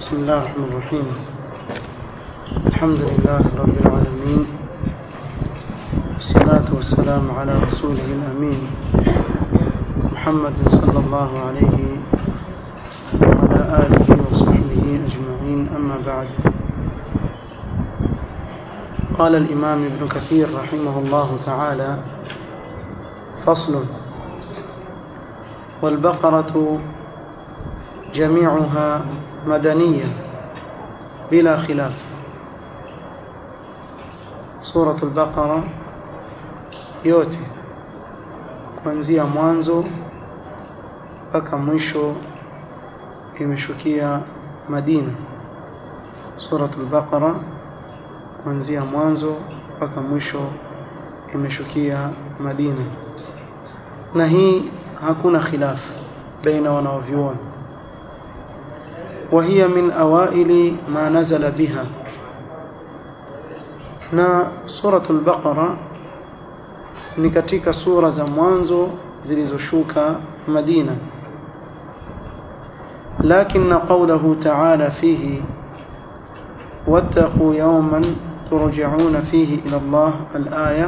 بسم الله الرحمن الرحيم الحمد لله رب العالمين والصلاة والسلام على رسوله الأمين محمد صلى الله عليه وعلى آله وصحبه أجمعين أما بعد قال الإمام ابن كثير رحمه الله تعالى فصل والبقرة جميعها مدنية بلا خلاف سورة البقرة yote kuanzia mwanzo mpaka mwisho imeshukia Madina Suratul Baqara kuanzia mwanzo mpaka mwisho imeshukia Madina na hii hakuna khilaf baina wanaovyuoni وهي من أوائل ما نزل بها na suratul baqara ni katika sura za mwanzo zilizoshuka Madina lakini qawluhu ta'ala fihi wattaqu yawman turja'una fihi ila Allah al-aya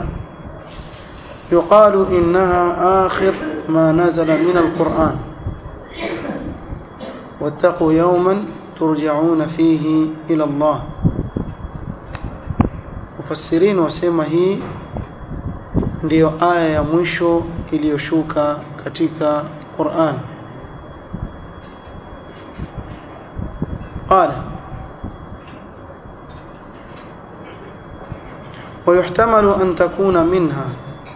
يقال إنها آخر ما نزل من القرآن واتقوا يوما ترجعون فيه إلى الله mufassirin wasema hii ndiyo aya ya mwisho iliyoshuka katika Qur'an قال ويحتمل أن تكون منها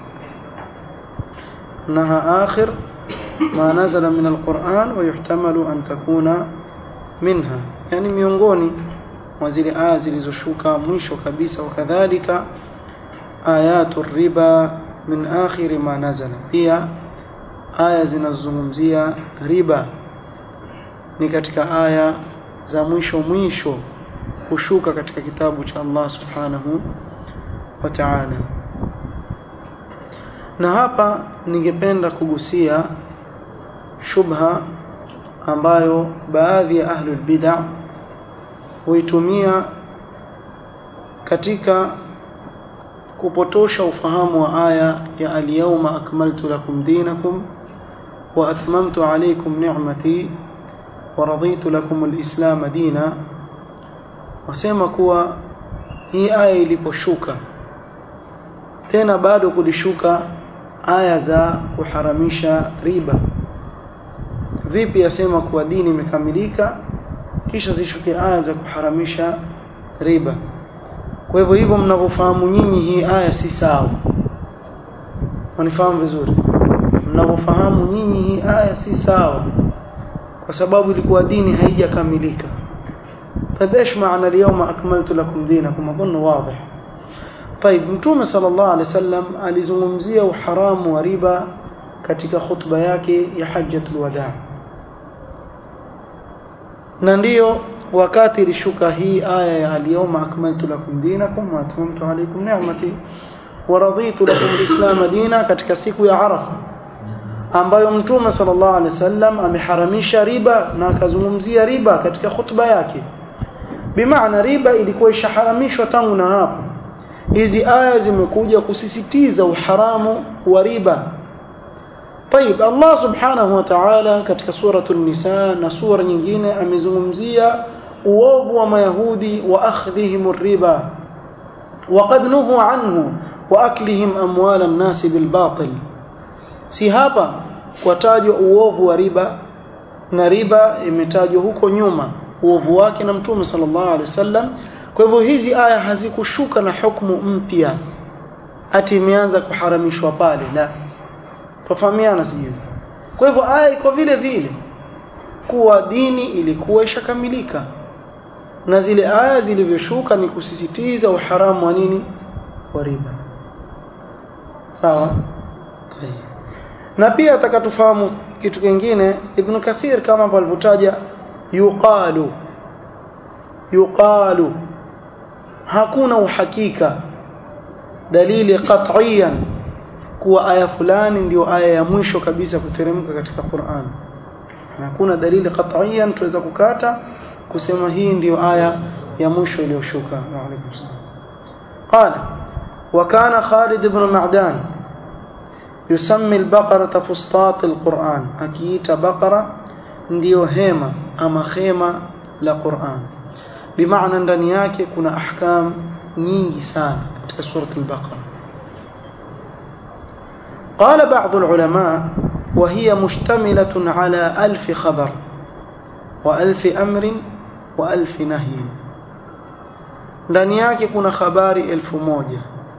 أنها آخر ما نزل من القرآن ويحتمل أن تكون منها يعني miongoni mwa zile aya zilizoshuka mwisho kabisa wakadhalika ayatu riba min akhiri ma nazala pia aya zinazozungumzia riba ni katika aya za mwisho mwisho kushuka katika kitabu cha Allah subhanahu wa ta'ala na hapa ningependa kugusia shubha ambayo baadhi ya ahlul bid'ah huitumia katika kupotosha ufahamu wa aya ya al-yawma akmaltu lakum dinakum wa atmamtu alaykum ni'mati wa raditu lakum al-islam dina wasema kuwa hii aya iliposhuka tena bado kulishuka aya za kuharamisha riba vipi yasema kuwa dini imekamilika kisha zishuke aya za kuharamisha riba kwa hivyo hivyo mnavyofahamu nyinyi hii aya si sawa wanifahamu vizuri mnavyofahamu nyinyi hii aya si sawa kwa sababu ilikuwa dini haijakamilika طيب ايش معنى اليوم اكملت لكم دينكم اظن واضح طيب mtume sallallahu alaihi wasallam alizungumzia uharamu wa riba katika khutba yake ya hajjatul wadaa na ndiyo wakati ilishuka hii aya ya al-yawma akmaltu lakum dinakum wa atmamtu alaykum ni'mati wa raditu lakum al-islam dina katika siku ya Arafa ambayo mtume sallallahu alaihi wasallam ameharamisha riba na akazungumzia riba katika khutba yake bimaana riba ilikuwa ishaharamishwa tangu na hapo hizi aya zimekuja kusisitiza uharamu wa riba طيب الله سبحانه وتعالى katika suratul nisa na sura nyingine amezungumzia uovu wa mayahudi wa akhdhihim riba وقد نهوا عنه واكلهم اموال الناس بالباطل si hapa kwatajwa uovu wa riba na riba imetajwa huko nyuma uovu wake na mtume sallallahu alaihi wasallam kwa hivyo hizi aya hazikushuka na hukumu mpya ati imeanza kuharamishwa pale la tufahamiana sijui kwa hivyo aya iko vile vile kuwa dini ilikuwa ishakamilika na zile aya zilivyoshuka ni kusisitiza uharamu wa nini wa riba sawa na pia atakatufahamu kitu kingine ibn kathir kama alivyotaja yuqalu yuqalu hakuna uhakika dalili qat'iyan kuwa aya fulani ndio aya ya mwisho kabisa kuteremka katika Qur'an hakuna dalili qat'iyan tuweza kukata kusema hii ndiyo aya ya mwisho iliyoshuka wa alaykum salam qala wa kana Khalid ibn Ma'dan yusammi al-baqara fustat al-Qur'an akiita baqara ndiyo hema ama khema la Qur'an bimaana ndani yake kuna ahkam nyingi sana katika sura al-baqara قال بعض العلماء وهي مشتملة على ألف خبر وألف أمر وألف نهي ndani yake kuna habari elfu moja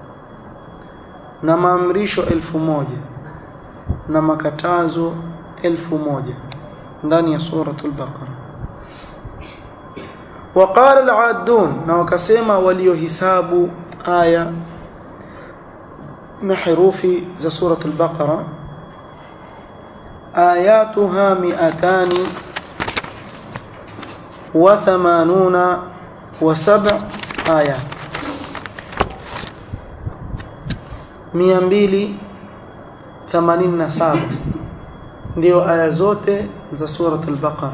na maamrisho elfu moja na makatazo elfu moja ndani ya suratul baqara وقال العادون na wakasema waliohisabu aya na herufi za suratul baqara آياتها مئتان وثمانون وسبع آيات مئة ثمانين نسابة ndio aya zote za surat al-Baqara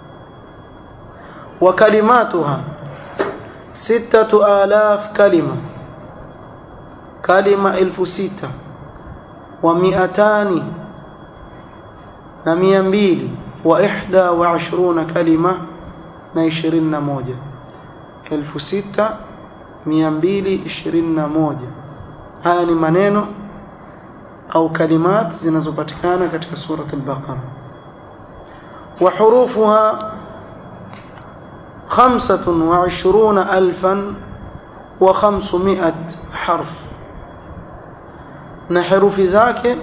wa kalimatuha sittatu alaf kalima kalima elfu sita wa miatani na mia mbili wa ihda wa ashruna kalima na ishirini na moja elfu sita mia mbili ishirini na moja haya ni maneno au kalimat zinazopatikana katika surat al-Baqara wa hurufuha خمسة وعشرون ألفا وخمسمائة حرف نحرف ذاك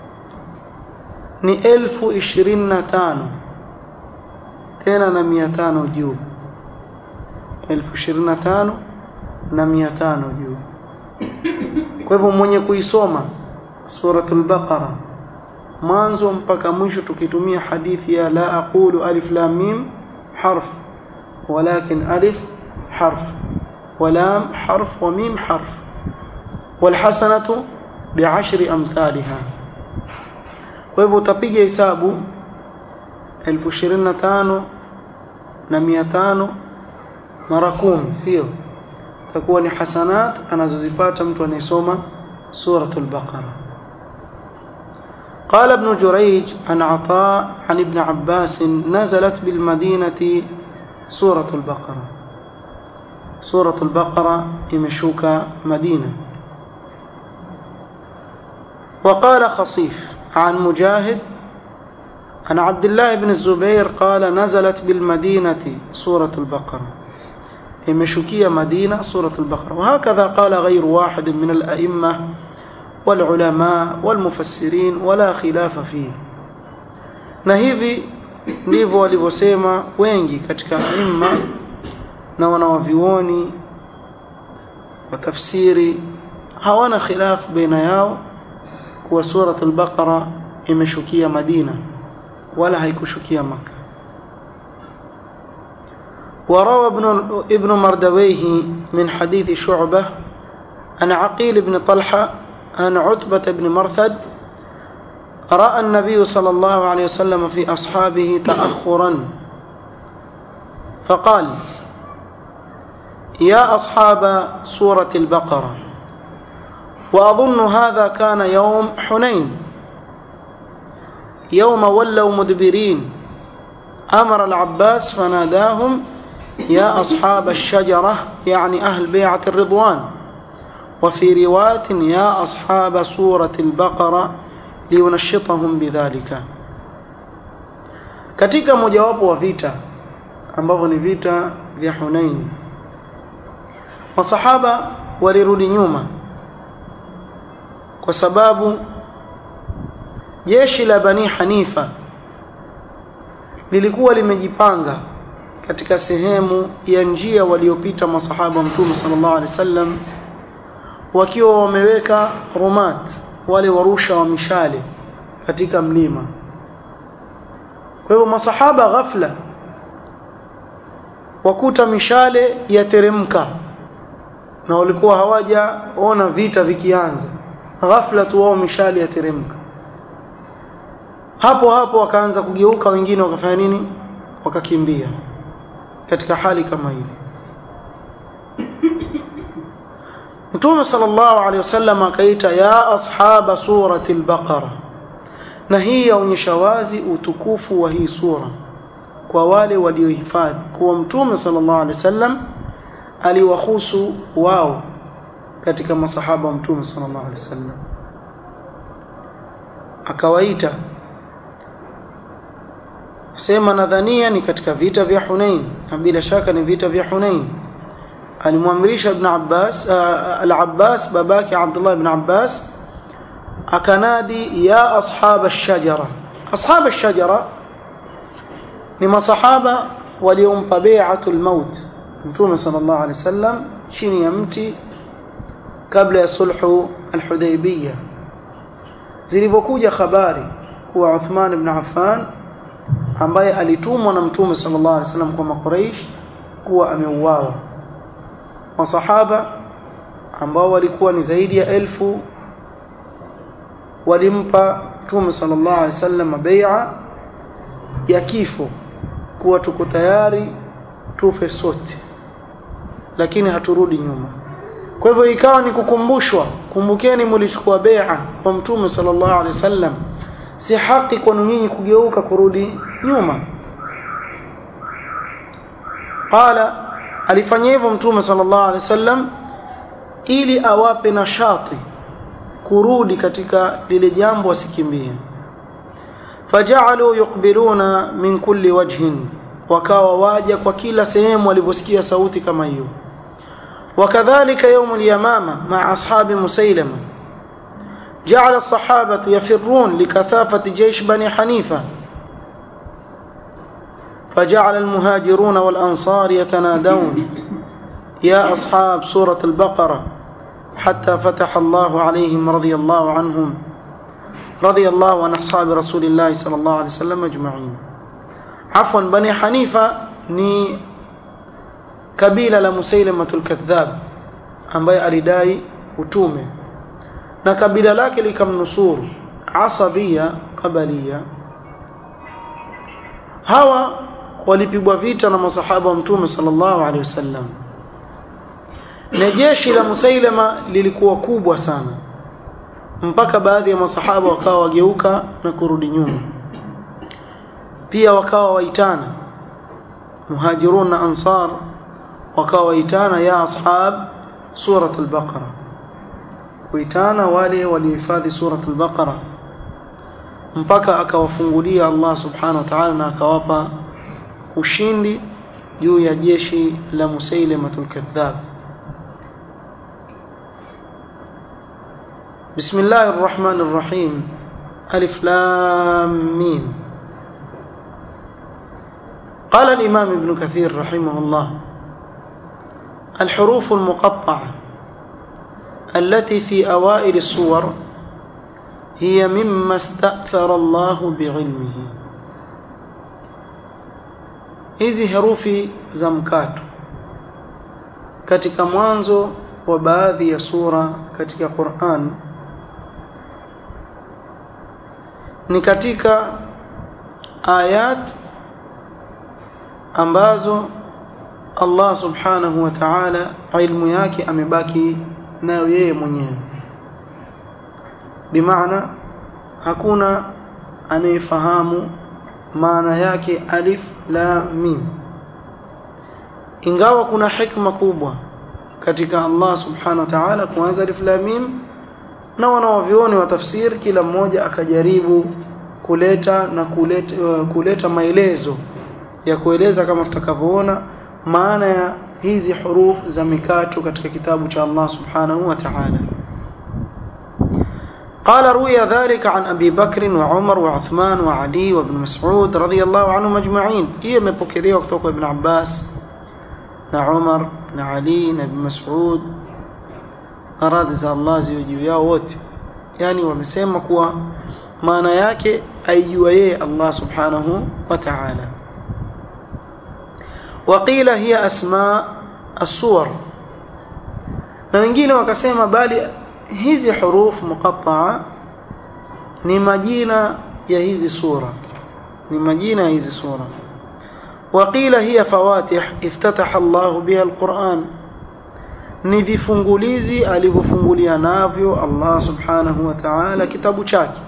ni elfu ishirini na tano tena na mia tano juu elfu ishirini na tano na mia tano juu kwa hivyo mwenye kuisoma suratul baqara mwanzo mpaka mwisho tukitumia hadithi ya la aqulu alif lam mim harf ولكن ألف حرف ولام حرف وميم حرف والحسنة بعشر أمثالها kwa hivyo utapiga hesabu elfu ishirini na tano na mia tano mara kumi sio takuwa ni hasanat anazozipata mtu anayesoma suratul baqara قال ابن جريج عن عطاء عن ابن عباس نزلت بالمدينة سورة البقرة سورة البقرة يمشوك مدينة وقال خصيف عن مجاهد عن عبد الله بن الزبير قال نزلت بالمدينة سورة البقرة يمشكية مدينة سورة البقرة وهكذا قال غير واحد من الأئمة والعلماء والمفسرين ولا خلاف فيه نهيذي ndivyo walivyosema wengi katika imma na wanawavioni wa tafsiri hawana khilaf baina yao kuwa surat al-Baqara imeshukia Madina wala haikushukia Maka وروى ابن ابن مردويه من حديث شعبة عن عقيل بن طلحة عن عتبة بن مرثد رأى النبي صلى الله عليه وسلم في أصحابه تأخرا فقال يا أصحاب سورة البقرة وأظن هذا كان يوم حنين يوم ولوا مدبرين أمر العباس فناداهم يا أصحاب الشجرة يعني أهل بيعة الرضوان وفي رواية يا أصحاب سورة البقرة liyunashitahum bidhalika katika mojawapo wa vita ambavyo ni vita vya Hunain masahaba walirudi nyuma kwa sababu jeshi la Bani Hanifa lilikuwa limejipanga katika sehemu ya njia waliopita masahaba mtume sallallahu alaihi wasallam wakiwa wameweka rumat wale warusha wa mishale katika mlima kwa hivyo masahaba ghafla wakuta mishale yateremka na walikuwa hawajaona vita vikianza ghafla tu wao mishale yateremka hapo hapo wakaanza kugeuka wengine wakafanya nini wakakimbia katika hali kama hili Mtume sallallahu alaihi wasallam akaita ya ashaba surati al-Baqara na hii yaonyesha wazi utukufu wa hii sura kwa wale waliohifadhi kuwa Mtume sallallahu alaihi wasallam aliwahusu wao katika masahaba wa Mtume sallallahu alaihi wasallam akawaita sema nadhania ni katika vita vya Hunain na bila shaka ni vita vya Hunain alimwamrisha ibn Abbas uh, al-Abbas babake Abdullah ibn Abbas akanadi ya ashab ash-shajara ashab ash-shajara ni masahaba waliompa bai'atul maut mtume sallallahu alaihi wasallam chini ya mti kabla ya sulhu al-Hudaybiyah zilipokuja habari kuwa Uthman ibn Affan ambaye alitumwa na mtume sallallahu alaihi wasallam kwa makuraish kuwa ameuawa masahaba ambao walikuwa ni zaidi ya elfu walimpa mtume sallallahu alaihi wasallam bai'a ya kifo kuwa tuko tayari tufe sote lakini haturudi nyuma kwa hivyo ikawa ni kukumbushwa kumbukeni mlichukua bai'a kwa mtume sallallahu alaihi wasallam si haki kwenu nyinyi kugeuka kurudi nyuma qala alifanya hivyo mtume sallallahu alaihi wasallam ili awape nashati kurudi katika lile jambo wasikimbie fajalu yuqbiluna min kulli wajhin wakawa waja kwa kila sehemu waliposikia sauti kama hiyo وكذلك يوم اليمامة مع أصحاب مسيلمة جعل الصحابة يفرون لكثافة جيش بني حنيفة فجعل المهاجرون والأنصار يتنادون يا أصحاب سورة البقرة حتى فتح الله عليهم رضي الله عنهم رضي الله عن أصحاب رسول الله صلى الله عليه وسلم أجمعين عفوا بني حنيفة ni kabila la Musailamatul Kadhab ambaye alidai utume na kabila lake likamnusuru asabia qabalia hawa walipigwa vita na masahaba wa mtume sallallahu alaihi wasallam na jeshi la Musailama lilikuwa kubwa sana mpaka baadhi ya masahaba wakawa wageuka na kurudi nyuma pia wakawa waitana muhajirun na ansar wakawa waitana ya ashab surat al-baqara kuitana wale walihifadhi surat al-baqara mpaka akawafungulia Allah subhanahu wa ta'ala na akawapa ushindi juu ya jeshi la Musailamatul Kadhab بسم الله الرحمن الرحيم ألف لام ميم قال الإمام ابن كثير رحمه الله الحروف المقطعة التي في أوائل السور هي مما استأثر الله بعلمه hizi herufi za mkato katika mwanzo wa baadhi ya sura katika Qur'an ni katika ayat ambazo Allah subhanahu wa ta'ala ilmu yake amebaki nayo yeye mwenyewe bimaana hakuna anayefahamu maana yake alif la mim ingawa kuna hikma kubwa katika Allah subhanahu wa ta'ala kuanza alif la mim na wanaovioni wa tafsir kila mmoja akajaribu kuleta na kuleta, uh, kuleta maelezo ya kueleza kama tutakavyoona maana ya hizi huruf za mikato katika kitabu cha Allah subhanahu wa ta'ala قال روي ذلك عن أبي بكر وعمر وعثمان وعلي وابن مسعود رضي الله عنهم أجمعين هي مبكرية وقتوك ابن عباس عمر علي ابن مسعود أراد za Allah ziwe juu yao wote yani wamesema kuwa maana yake aijua yeye Allah subhanahu wa ta'ala وقيل هي أسماء الصور na wengine wakasema bali hizi huruf muqatta'a ni majina ya hizi sura ni majina ya hizi sura وقيل هي فواتح افتتح الله بها القرآن ni vifungulizi alivyofungulia navyo Allah subhanahu wa ta'ala kitabu chake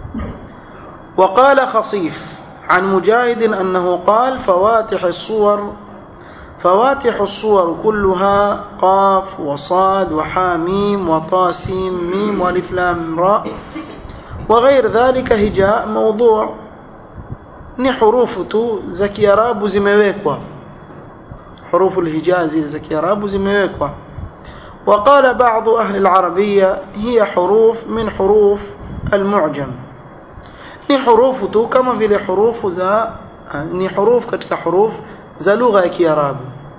وقال خصيف عن مجاهد أنه قال فواتح الصور فواتح الصور كلها قاف وصاد وحاميم وطاسيم ميم والف لام راء وغير ذلك هجاء موضوع ni hurufu tu za kiarabu zimewekwa hurufu alhijaa zile za kiarabu zimewekwa وقال بعض أهل العربية هي حروف من حروف المعجم ni hurufu tu kama vile hurufu za ni hurufu katika huruf za lugha ya kiarabu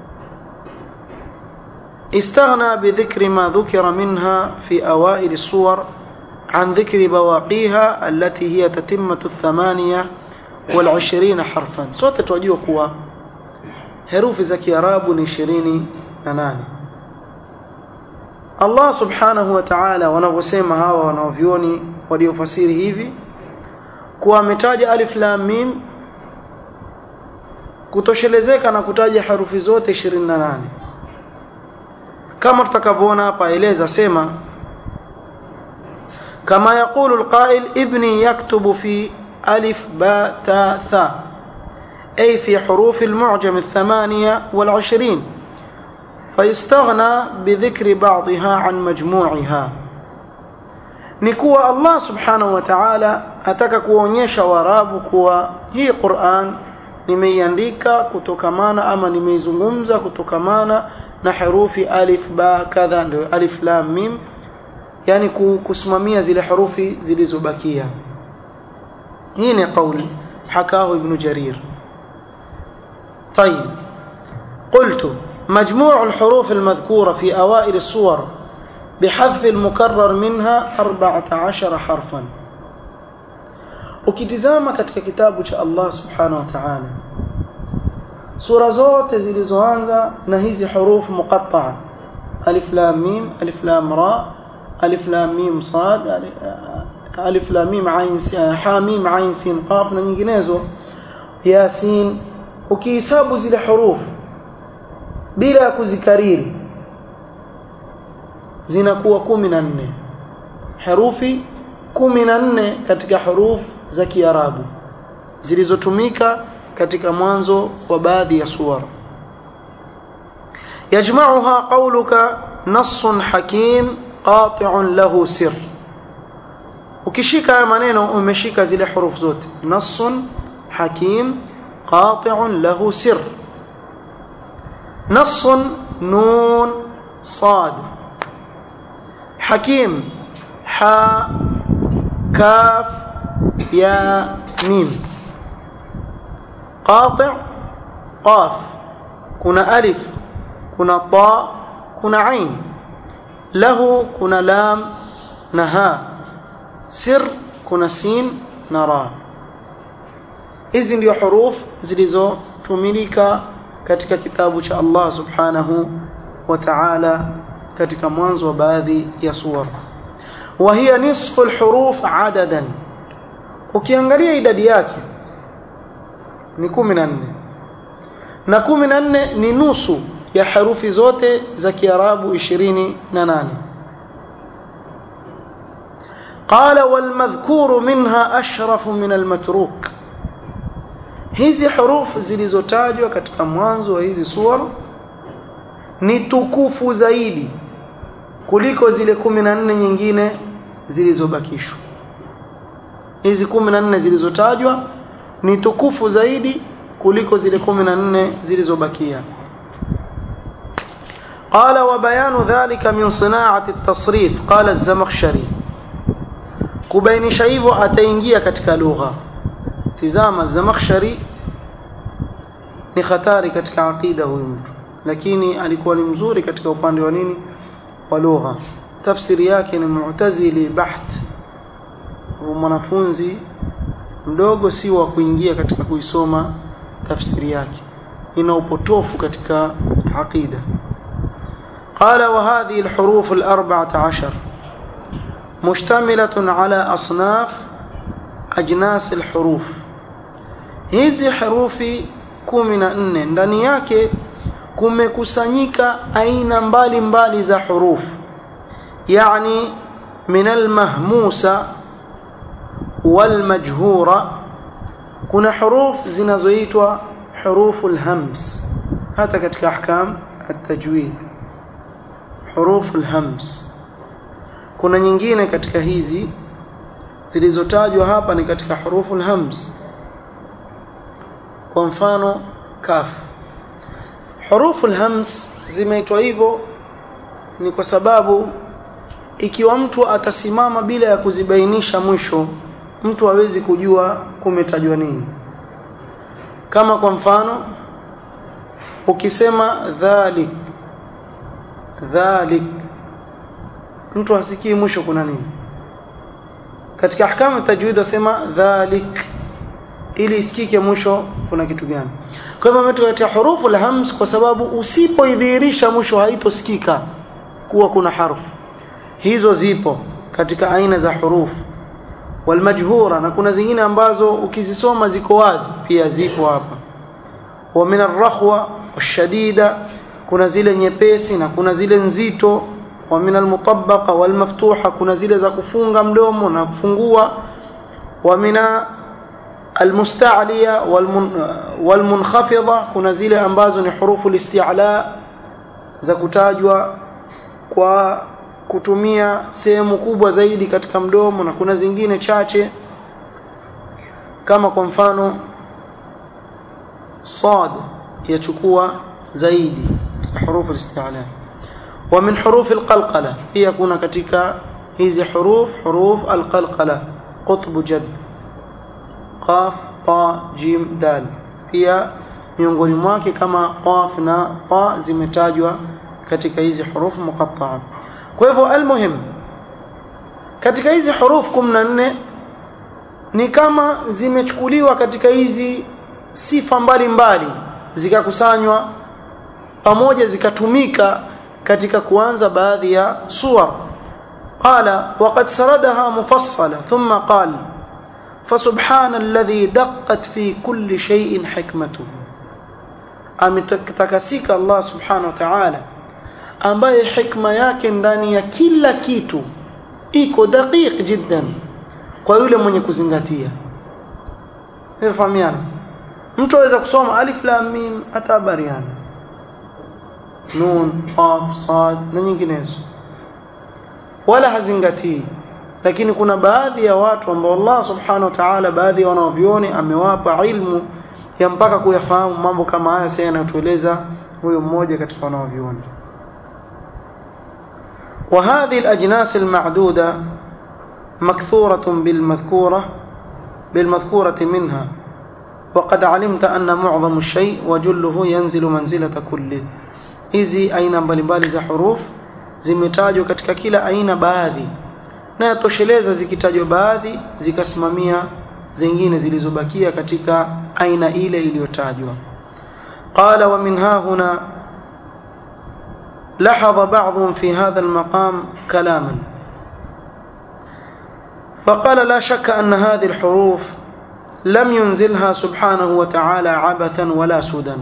استغنى بذكر ما ذكر منها في أوائل الصور عن ذكر بواقيها التي هي تتمة الثمانية والعشرين حرفا sote tunajua kuwa herufi za kiarabu ni 28 Allah subhanahu wa ta'ala wanavyosema hawa wanaovioni waliofasiri hivi kuwa ametaja alif lam mim kutoshelezeka na kutaja herufi zote 28 kama tutakavyoona hapa eleza sema kama يقول القائل ابني يكتب في ألف باء تاء ثاء أي في حروف المعجم الثمانية والعشرين فيستغنى بذكر بعضها عن مجموعها نكوى الله سبحانه وتعالى ataka kuonyesha warabu kuwa hii Qur'an nimeiandika kutokamana ama nimeizungumza kutokamana na herufi alif ba kadha ndio alif lam mim yani kusimamia zile herufi zilizobakia hii ni kauli حكاه ابن جرير طيب قلت مجموع الحروف المذكورة في أوائل الصور بحذف المكرر منها أربعة عشر حرفا ukitizama katika kitabu cha Allah subhanahu wa ta'ala sura zote zilizoanza na hizi hurufu muqatta'a alif lam mim alif lam ra alif lam mim sad alif lam mim ain ha mim ain sin qaf na nyinginezo yasin ukihesabu zile hurufu bila kuzikariri zinakuwa 14 herufi 14 katika hurufu za Kiarabu zilizotumika katika mwanzo wa baadhi ya suwara yajma'uha qawluka nassun hakim qati'un lahu sir ukishika haya maneno umeshika zile hurufu zote nassun hakim qati'un lahu sir nassun nun sad hakim ha كاف يا ميم قاطع قاف كنا ألف كنا طاء كنا عين له كنا لام نها سر كنا سين نرى hizi ndio huruf zilizotumilika katika kitabu cha Allah subhanahu wa ta'ala katika mwanzo wa baadhi ya suwara وهي نصف الحروف عددا ukiangalia idadi yake ni 14 na 14 ni nusu ya herufi zote za Kiarabu 28 قال والمذكور منها أشرف من المتروك hizi hurufu zilizotajwa katika mwanzo wa hizi sura ni tukufu zaidi kuliko zile 14 nyingine zilizobakishwa hizi 14 zilizotajwa ni tukufu zaidi kuliko zile 14 zilizobakia قال وبيان ذلك من صناعة التصريف قال الزمخشري kubainisha hivyo ataingia katika lugha tizama zamakhshari ni hatari katika aqida huyu mtu lakini alikuwa ni mzuri katika upande wa nini wa lugha tafsiri yake ni mu'tazili baht mwanafunzi mdogo si wa kuingia katika kuisoma tafsiri yake ina upotofu katika aqida قال وهذه الحروف الأربعة عشر مشتملة على أصناف أجناس الحروف hizi herufi kumi na nne ndani yake kumekusanyika aina mbalimbali mbali za hurufu yani min almahmusa walmajhura kuna huruf zinazoitwa hurufu alhams hata katika ahkam التجويد حروف الهمس kuna nyingine katika hizi zilizotajwa hapa ni katika hurufu alhams kwa mfano kaf hurufu alhams zimeitwa hivyo ni kwa sababu ikiwa mtu atasimama bila ya kuzibainisha mwisho mtu hawezi kujua kumetajwa nini kama kwa mfano ukisema dhalik dhalik mtu hasikii mwisho kuna nini katika ahkamu tajwid wasema dhalik ili isikike mwisho kuna kitu gani kwa hivyo umetuletea hurufu la hams kwa sababu usipoidhihirisha mwisho haitosikika kuwa kuna harfu hizo zipo katika aina za hurufu walmajhura na kuna zingine ambazo ukizisoma ziko wazi pia zipo hapa wa min arrahwa washadida kuna zile nyepesi na kuna zile nzito wa min almutabaqa walmaftuha kuna zile za kufunga mdomo na kufungua wa min almusta'liya walmunkhafidha kuna zile ambazo ni hurufu listi'la za kutajwa kwa kutumia sehemu kubwa zaidi katika mdomo na kuna zingine chache kama kwa mfano صاد يchukua zaidi حروف الاستعلاء ومن حروف القلقله هي kuna katika hizi huruf huruf alqalqala qutb jad qaf ta jim dal pia miongoni mwake kama qaf na ta zimetajwa katika hizi huruf muqatta'a kwa hivyo almuhim katika hizi huruf 14 ni kama zimechukuliwa katika hizi sifa mbalimbali zikakusanywa pamoja zikatumika katika kuanza baadhi ya suwar qala waqad saradaha mufassala thumma qala فسبحان الذي دقت في كل شيء حكمته ametakasika Allah subhanahu wa ta'ala ambaye hikma yake ndani ya kila kitu iko daqiq jiddan kwa yule mwenye kuzingatia nifahamiana mtu aweza kusoma alif lam mim hata bariana nun qaf sad na nyinginezo wala hazingatii lakini kuna baadhi ya watu ambao Allah subhanahu wa ta'ala baadhi ya wanavyoni amewapa ilmu ya mpaka kuyafahamu mambo kama haya sasa yanayotueleza huyo mmoja katika wanavyoni وهذه الأجناس المعدودة مكثورة بالمذكورة بالمذكورة منها وقد علمت أن معظم الشيء وجله ينزل منزلة كله hizi aina mbalimbali za huruf zimetajwa katika kila aina baadhi na yatosheleza zikitajwa baadhi zikasimamia zingine zilizobakia katika aina ile iliyotajwa qala wa min hahuna لاحظ بعضهم في هذا المقام كلاما فقال لا شك أن هذه الحروف لم ينزلها سبحانه وتعالى عبثا ولا سدى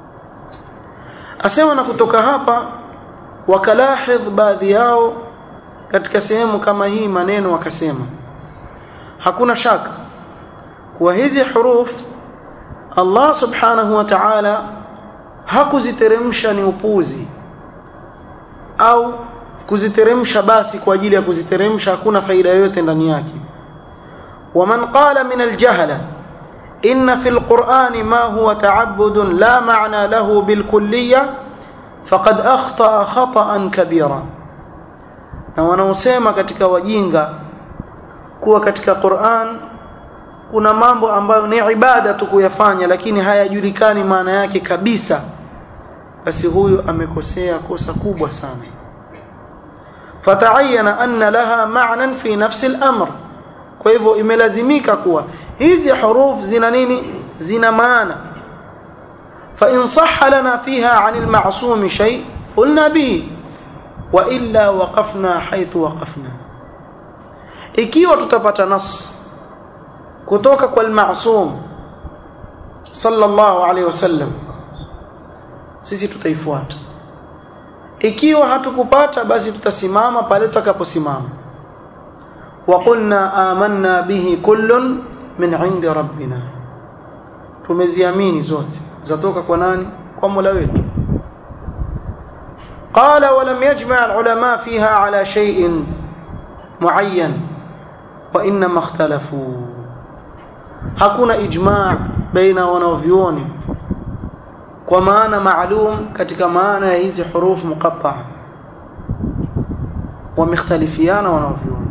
asema na kutoka hapa wakalahidh baadhi yao katika sehemu kama hii maneno wakasema hakuna shaka kuwa hizi huruf Allah subhanahu wa ta'ala hakuziteremsha ni upuzi au kuziteremsha basi kwa ajili ya kuziteremsha hakuna faida yoyote ndani yake ومن قال من الجهله إن في القرآن ما هو تعبد لا معنى له بالكلية فقد أخطأ خطأ كبيرا na wanaosema katika wajinga kuwa katika Qur'an kuna mambo ambayo ni ibada tu kuyafanya lakini hayajulikani maana yake kabisa basi huyu amekosea kosa kubwa sana fata'ayyana anna laha ma'nan fi nafsi al-amr kwa hivyo imelazimika kuwa hizi huruf zina nini zina maana fa in sahha lana fiha 'an al-ma'sum shay qulna bihi wa illa waqafna haythu waqafna ikiwa tutapata nas kutoka kwa al-ma'sum sallallahu alaihi wasallam sisi tutaifuata ikiwa hatukupata basi tutasimama pale tutakaposimama wa qulna amanna bihi kullun min indi rabbina tumeziamini zote zatoka kwa nani kwa Mola wetu قال ولم يجمع العلماء فيها على شيء معين وانما اختلفوا hakuna ijma' baina wanavyuoni kwa maana maalum katika maana ya hizi hurufu muqatta'a wamekhtalifiana wanavyuoni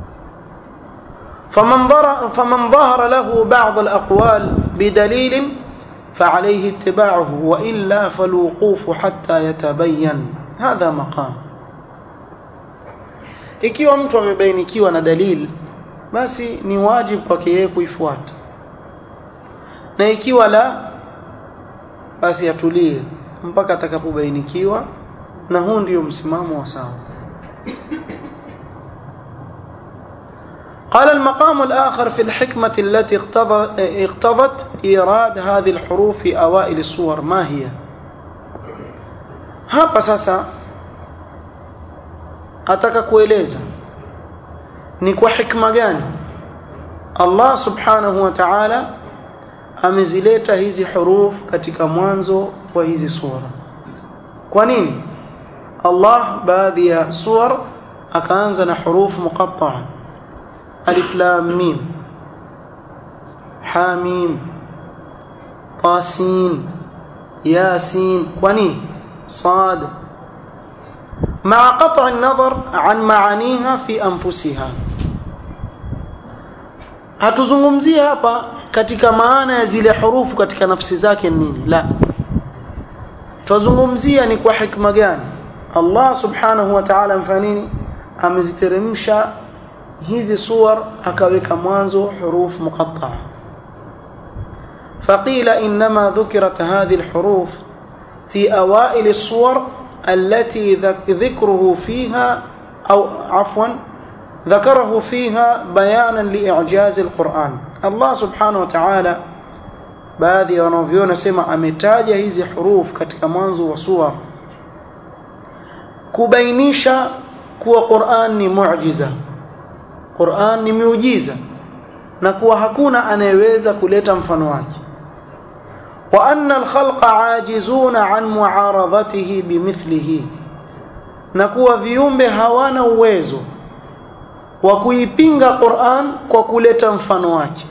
فمن فمن ظهر له بعض الأقوال بدليل فعليه اتباعه وإلا فالوقوف حتى يتبين هذا مقام ikiwa mtu amebainikiwa na dalili basi ni wajibu kwake yeye kuifuata na ikiwa la basi atulie mpaka atakapobainikiwa na huu ndio msimamo wa sawa قال المقام الآخر في الحكمة التي اقتضت إيراد هذه الحروف في أوائل الصور ما هي hapa sasa ataka kueleza ni kwa hikma gani Allah subhanahu wa ta'ala amezileta hizi huruf katika mwanzo wa hizi sura kwa nini Allah baadhi ya suwar akaanza na huruf muqatta'a alif lam mim ha mim ta sin ya sin kwa nini صاد مع قطع النظر عن معانيها في أنفسها hatuzungumzie hapa katika maana ya zile hurufu katika nafsi zake nini la tuzungumzia ni kwa hikma gani Allah subhanahu wa ta'ala mfanini ameziteremsha hizi suwar akaweka mwanzo hurufu muqatta'a faqila inma dhukirat hadhihi alhuruf في أوائل الصور التي ذكره فيها أو عفوا ذكره فيها بيانا لإعجاز القرآن الله سبحانه وتعالى baadhi ya wanavyona sema ametaja hizi huruf katika mwanzo wa sura kubainisha kuwa Qur'an ni muujiza Qur'an ni miujiza na kuwa hakuna anayeweza kuleta mfano wake وأن الخلق عاجزون عن معارضته بمثله نكوا viumbe hawana uwezo wa kuipinga Qur'an kwa kuleta mfano wake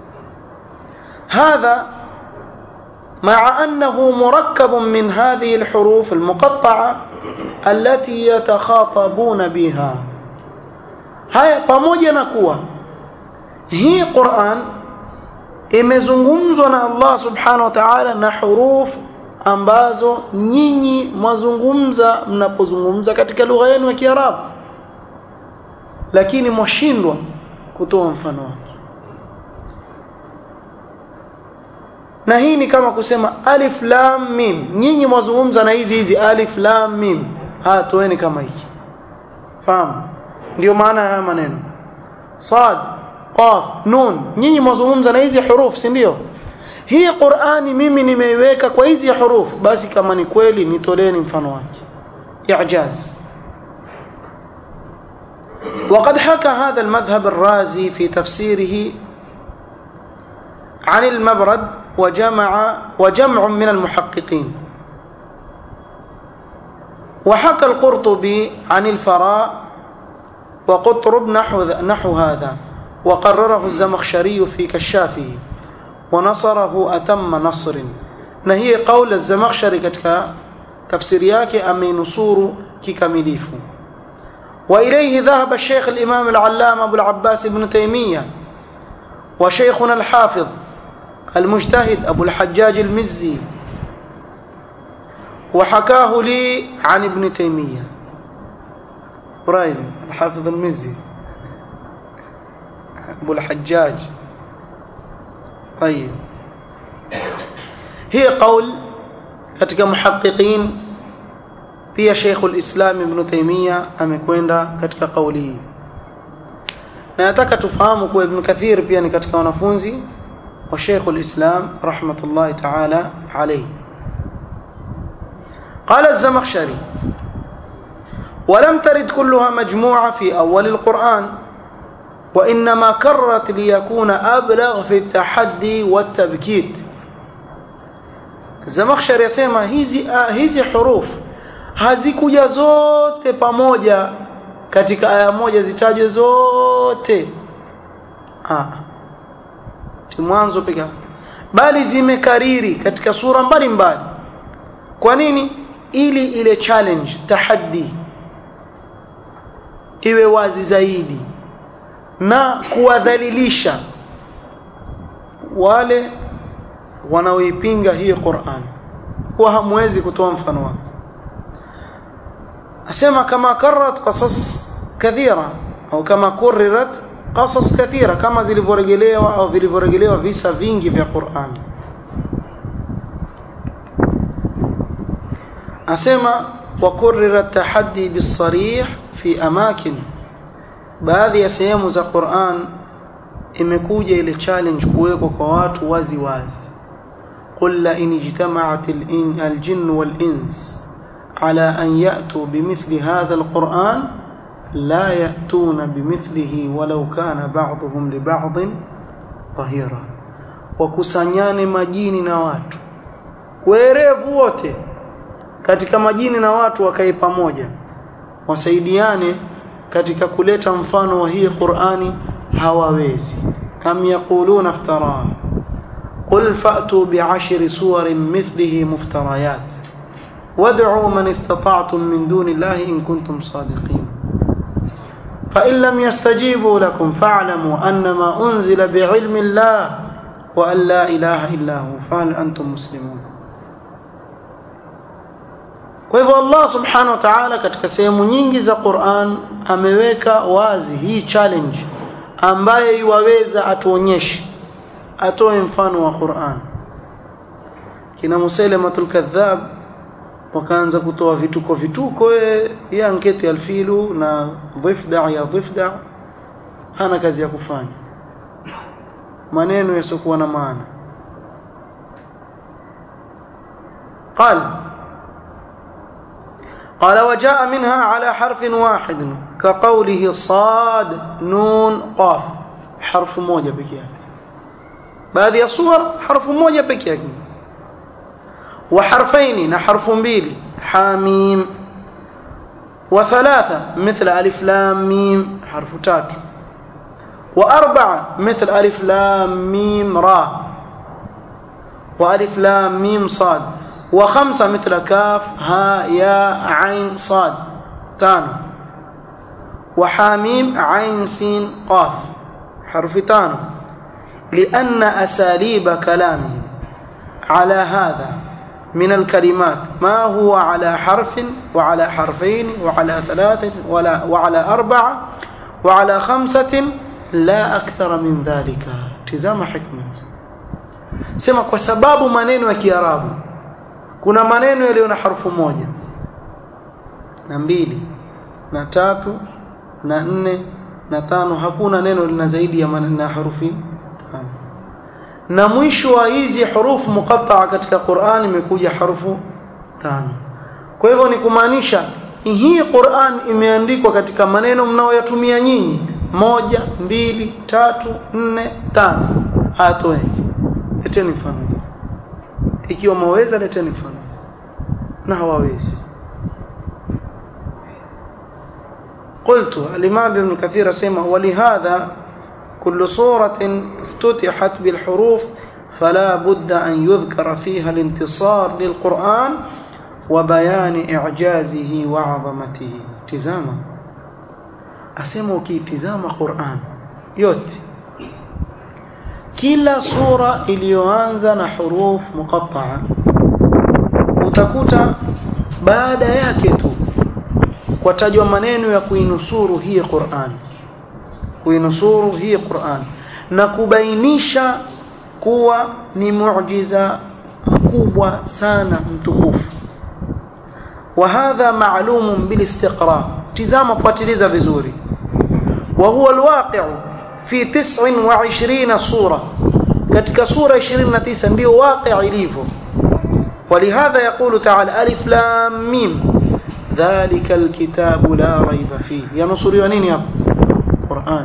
هذا مع أنه مركب من هذه الحروف المقطعة التي يتخاطبون بها هيا pamoja na kuwa hii Qur'an imezungumzwa na Allah subhanahu wa ta'ala na huruf ambazo nyinyi mwazungumza mnapozungumza katika lugha yenu ya Kiarabu lakini mwashindwa kutoa mfano wake na hii ni kama kusema alif lam mim nyinyi mwazungumza na hizi hizi alif lam mim ha toeni kama hiki fahamu ndio maana ya maneno sad qaf nun nyinyi mwazungumza na hizi huruf si ndio hii Qur'ani mimi nimeiweka kwa hizi huruf basi kama ni kweli nitoleni mfano wake i'jaz وقد حكى هذا المذهب الرازي في تفسيره عن المبرد وجمع وجمع من المحققين وحكى القرطبي عن الفراء وقطرب نحو نحو هذا وقرره الزمخشري في كشافه ونصره أتم نصر نهي قول الزمخشري كتك تفسير yake ameinusuru kikamilifu وإليه ذهب الشيخ الإمام العلامة أبو العباس بن تيمية وشيخنا الحافظ المجتهد أبو الحجاج المزي وحكاه لي عن ابن تيمية قريب الحافظ المزي أبو الحجاج طيب هي قول katika muhaqiqin pia Sheikh al-Islam Ibn Taymiyyah amekwenda katika kauli hii na nataka tufahamu kuwa Ibn Kathir pia ni katika wanafunzi وشيخ الإسلام رحمة الله تعالى عليه قال الزمخشري ولم ترد كلها مجموعة في أول القرآن وإنما كرت ليكون أبلغ في التحدي والتبكيت الزمخشري يسمى hizi hizi huruf hazikuja zote pamoja katika aya moja zitajwe zote ah mwanzo pekee bali zimekariri katika sura mbalimbali kwa nini ili ile challenge tahaddi iwe wazi zaidi na kuwadhalilisha wale wanaoipinga hii Qur'an kwa hamwezi kutoa mfano wake asema kama karrat qasas kathira au kama kurirat qasas kathira kama zilivyorejelewa au vilivyorejelewa visa vingi vya Qur'an asema wa kurira tahaddi bisarih fi amakin baadhi ya sehemu za Qur'an imekuja ile challenge kuwekwa kwa watu wazi wazi qul la in ijtama'at al-jinn wal-ins ala an ya'tu bimithli hadha al-Qur'an la ya'tuna bimithlihi walau kana ba'dhum li ba'dhin dhahira wakusanyane majini na watu werevu wote katika majini na watu wakae pamoja wasaidiane katika kuleta mfano wa hii Qur'ani hawawezi kam yaquluna iftara qul fa'tu bi'ashri suwarin mithlihi muftarayat wad'u man istata'tum min duni Allahi in kuntum sadiqin فإن لم يستجيبوا لكم فاعلموا أنما أنزل بعلم الله وأن لا إله إلا هو فهل أنتم مسلمون Kwa hivyo Allah Subhanahu wa Ta'ala katika sehemu nyingi za Qur'an ameweka wazi hii challenge ambaye iwaweza atuonyeshe atoe mfano wa Qur'an. Kina Musailamatul Kadhab wakaanza kutoa vituko vituko ya anketi alfilu na dhifda ya dhifda hana kazi ya kufanya maneno yasiokuwa na maana قال قال وجاء منها على حرف واحد كقوله صاد نون قاف حرف موجة بكيا baadhi ya suwar harfu moja peke yake wa harfaini na harfu mbili hamim wa thalatha mithla alif lam mim harfu tatu wa arba'a mithla alif lam mim ra wa alif lam mim sad وخمسة مثل كاف ها يا عين صاد تانو وحاميم عين سين قاف حرف تانو لأن أساليب كلامه على هذا من الكلمات ما هو على حرف وعلى حرفين وعلى ثلاثة ولا وعلى أربعة وعلى خمسة لا أكثر من ذلك تزام حكمة سمع وسباب منين وكيرابه kuna maneno yaliyo na harufu moja na mbili na tatu na nne na tano hakuna neno lina zaidi ya na harufi tano na mwisho wa hizi hurufu muqatta'a katika Qur'an imekuja harufu tano kwa hivyo ni kumaanisha hii Qur'an imeandikwa katika maneno mnaoyatumia nyinyi moja mbili tatu nne tano hatoe leteni mfano ikiwa mwaweza leteni mfano na hawawezi قلت الإمام ابن كثير سمع ولهذا كل صورة افتتحت بالحروف فلا بد أن يذكر فيها الانتصار للقرآن وبيان إعجازه وعظمته تزاما أسمو كي تزام قرآن يوت kila sura iliyoanza na huruf muqatta'a utakuta baada yake tu kwatajwa maneno ya kuinusuru hii Qur'an kuinusuru hii Qur'an na kubainisha kuwa ni muujiza mkubwa sana mtukufu wa hadha ma'lumun bil istiqra tizama fuatiliza vizuri wa huwa alwaqi'u في تسع وعشرين صورة katika sura 29 ndio waqi' ilivyo ولهذا يقول تعالى ألف لام ميم ذلك الكتاب لا ريب فيه يا نصري ونين يا قرآن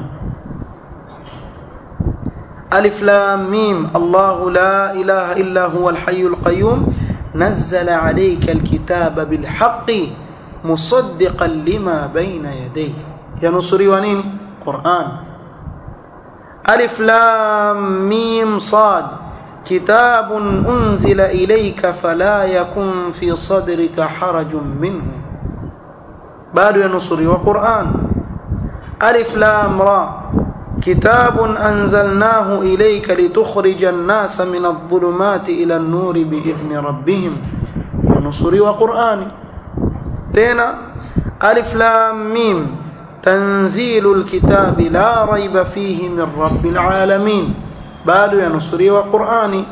ألف لام ميم الله لا إله إلا هو الحي القيوم نزل عليك الكتاب بالحق مصدقا لما بين يديه يا نصري ونين قرآن ألف لام ميم صاد كتاب أنزل إليك فلا يكن في صدرك حرج منه بعد ينصري وقرآن ألف لام را كتاب أنزلناه إليك لتخرج الناس من الظلمات إلى النور بإذن ربهم ونصري وقرآن تينا ألف لام ميم تنزيل الكتاب لا ريب فيه من رب العالمين bado ya nusuri wa Qur'ani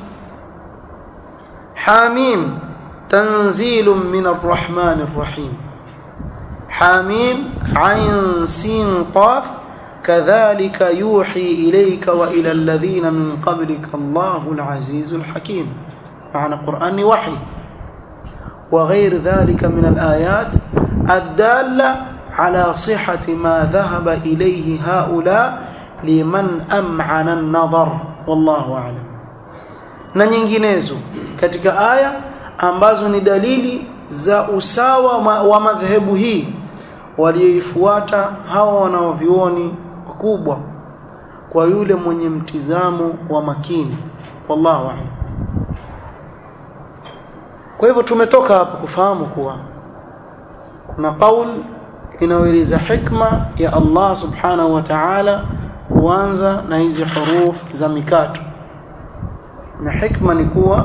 Hamim tanzilun min arrahmanir rahim Hamim ayn sin qaf kadhalika yuhi ilayka wa ila alladhina min qablika Allahu al-azizul hakim معنى قرآن وحي وغير ذلك من الآيات الدالة على صحة ما ذهب إليه هؤلاء liman am'ana an-nadhar wallahu a'lam na nyinginezo katika aya ambazo ni dalili za usawa wa madhehebu hii walioifuata hawa wanaovioni wakubwa kwa yule mwenye mtizamo wa makini wallahu a'lam kwa hivyo tumetoka hapa kufahamu kuwa kuna kaul inayoeleza hikma ya Allah subhanahu wa ta'ala kuanza na hizi huruf za mikato na hikma ni kuwa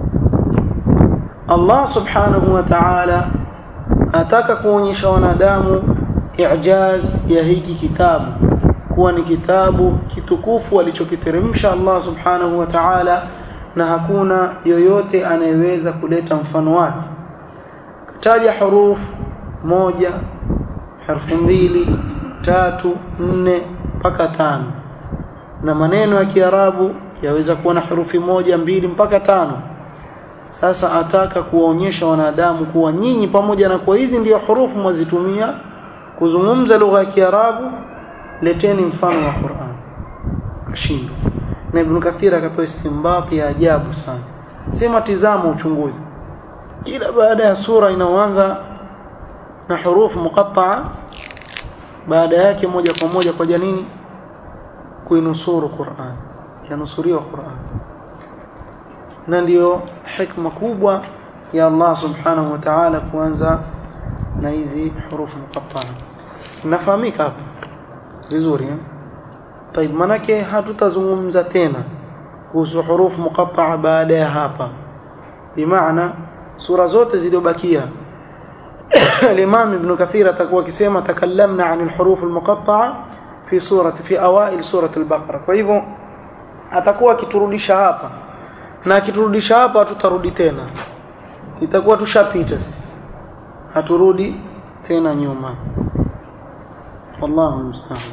Allah subhanahu wa ta'ala ataka kuonyesha wanadamu i'jaz ya hiki kitabu kuwa ni kitabu kitukufu alichokiteremsha Allah subhanahu wa ta'ala na hakuna yoyote anayeweza kuleta mfano wake kataja huruf moja harfu mbili tatu nne mpaka tano na maneno ya Kiarabu yaweza kuwa na herufi moja mbili mpaka tano sasa ataka kuwaonyesha wanadamu kuwa nyinyi pamoja na kwa hizi ndio hurufu mwazitumia kuzungumza lugha ya Kiarabu leteni mfano wa Qur'an kashindo na Ibn Kathir akatoa istimbati ya ajabu sana sema tizama uchunguzi kila baada ya sura inaoanza na hurufu muqatta'a baada yake moja kwa moja kwa janini kuinusuru Qur'an yanusuriwa Qur'an na ndio hikma kubwa ya Allah subhanahu wa ta'ala kuanza na hizi hurufu muqatta'a nafahamika hapa vizuri eh طيب manake hatutazungumza tena kuhusu hurufu muqatta'a baada ya hapa bimaana sura zote zilizobakia الإمام ابن كثير تقوى كسيما تكلمنا عن الحروف المقطعة في سورة في أوائل سورة البقرة فإذا atakuwa kiturudisha hapa na kiturudisha hapa tutarudi tena itakuwa tushapita sisi haturudi tena nyuma wallahu musta'an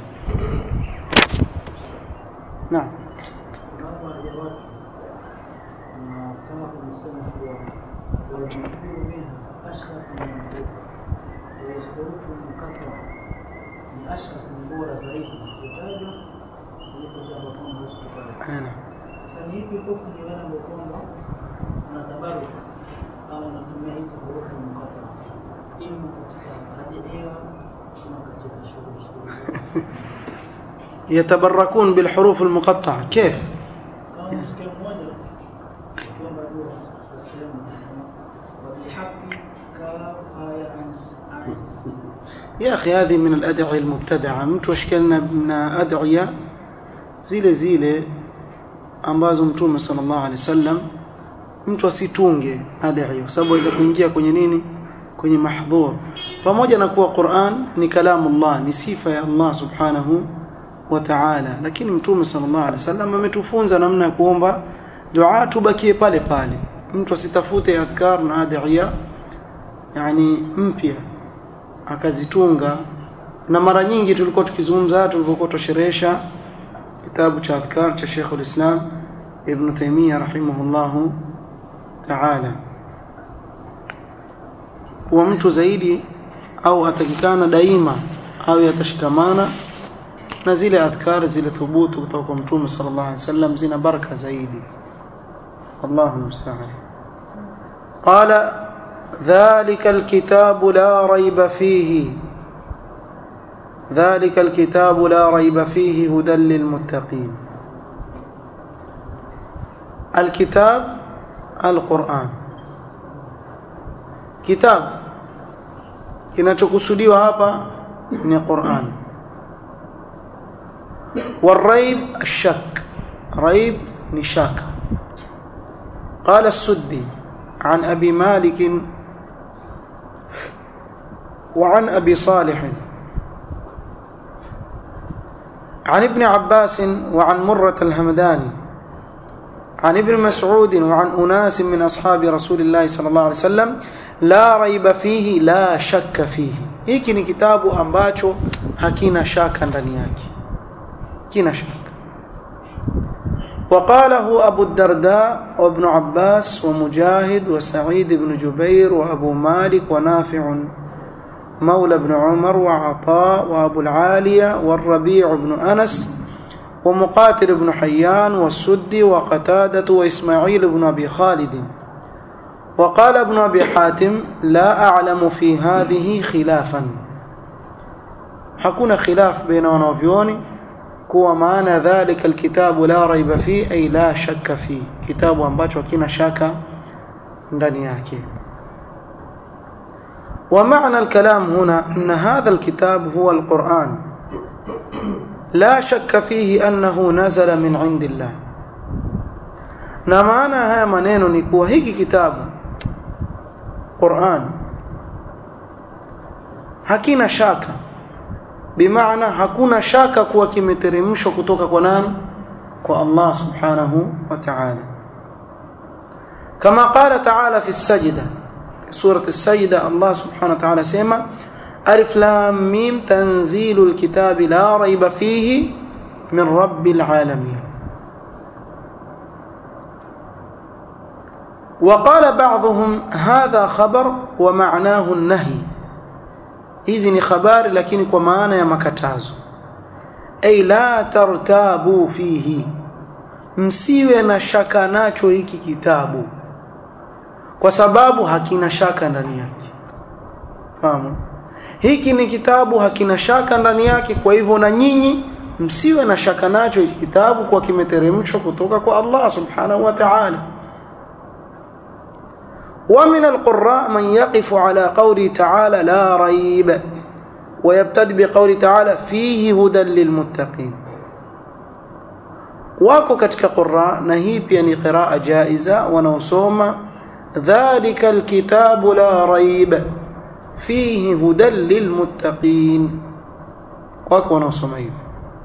naam kama tumesema kuwa wajifunza minha ashrafu min hurufu mkata ni ashrafu ni bora zaidi zilizotajwa kuliko jambo kama hazikutajwa. Ana. Sasa ni ipi hukumu ni wale ambao kwamba wanatabaruku au wanatumia hizi hurufu mkata ima katika hadiria ama katika shughuli shughuli يتبركون بالحروف المقطعة كيف kama msikia mmoja kwamba dua kwa sehemu nasema wabihaqi ka aya ans ais يا أخي هذه من الأدعية المبتدعة mtu ashikana na adhiya zile zile ambazo mtume sallallahu alaihi wasallam mtu asitunge adhiya kwa sababu aweza kuingia kwenye nini kwenye mahdhur pamoja na kuwa Qur'an ni kalamullah ni sifa ya Allah subhanahu wa ta'ala lakini mtume sallallahu alaihi wasallam ametufunza namna ya kuomba dua tubakie pale pale mtu asitafute adhkar na adhiya yani mpya akazitunga na mara nyingi tulikuwa tukizungumza tulipokuwa tusherehesha kitabu cha adhkar cha Sheikh al-Islam Ibn Taymiyyah rahimahullahu ta'ala kuwa mtu zaidi au atakikana daima au yatashikamana na zile adhkar zile thubutu kutoka kwa mtume sallallahu alaihi wasallam zina baraka zaidi Allahu musta'an qala dhalika alkitabu la rayba fihi ذلك الكتاب لا ريب فيه هدى للمتقين الكتاب القرآن كتاب kinachokusudiwa hapa ni Qur'an والريب الشك ريب نشاك قال السدي عن أبي مالك وعن أبي صالح عن ابن عباس وعن مرة الهمداني عن ابن مسعود وعن أناس من أصحاب رسول الله صلى الله عليه وسلم لا ريب فيه لا شك فيه hiki ni kitabu ambacho hakina shaka ndani yake kina shaka وقاله أبو الدرداء وابن عباس ومجاهد وسعيد بن جبير وأبو مالك ونافع مولى بن عمر وعطاء وأبو العالية والربيع بن أنس ومقاتل بن حيان والسدي وقتادة وإسماعيل بن أبي خالد وقال ابن أبي حاتم لا أعلم في هذه خلافا حكون خلاف بين ونوفيوني كوا معنى ذلك الكتاب لا ريب فيه أي لا شك فيه كتاب ambacho hakina shaka ndani yake ومعنى الكلام هنا أن هذا الكتاب هو القرآن لا شك فيه أنه نزل من عند الله na maana haya maneno ni kuwa hiki kitabu Qur'an hakina shaka bimaana hakuna shaka kuwa kimeteremshwa kutoka kwa nani kwa Allah subhanahu wa ta'ala kama qala ta'ala fi as-sajda سورة السيدة الله سبحانه وتعالى سيما ألف لام ميم تنزيل الكتاب لا ريب فيه من رب العالمين وقال بعضهم هذا خبر ومعناه النهي hizi ni habari lakini kwa maana ya makatazo ay la tartabu fihi msiwe na shaka nacho hiki kitabu kwa sababu hakina shaka ndani yake fahamu hiki ni kitabu hakina shaka ndani yake kwa hivyo na nyinyi msiwe na shaka nacho hiki kitabu kwa kimeteremshwa kutoka kwa Allah subhanahu wa ta'ala ومن القراء من يقف على قوله تعالى لا ريب ويبتدئ بقوله تعالى فيه هدى للمتقين wako katika qurra na hii pia ni qiraa jaiza wanaosoma dhalika alkitabu la raib fihi hudan lilmuttaqin wako wanaosoma hivyo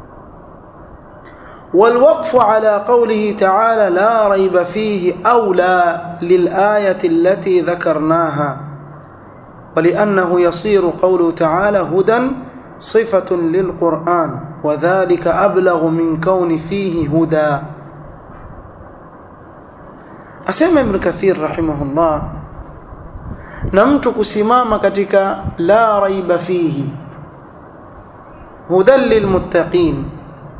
والوقف على قوله تعالى لا ريب فيه أولى للآية التي ذكرناها ولأنه يصير قوله تعالى هدى صفة للقرآن وذلك أبلغ من كون فيه هدى أسمى ابن كثير رحمه الله نمت كسمام كتك لا ريب فيه هدى للمتقين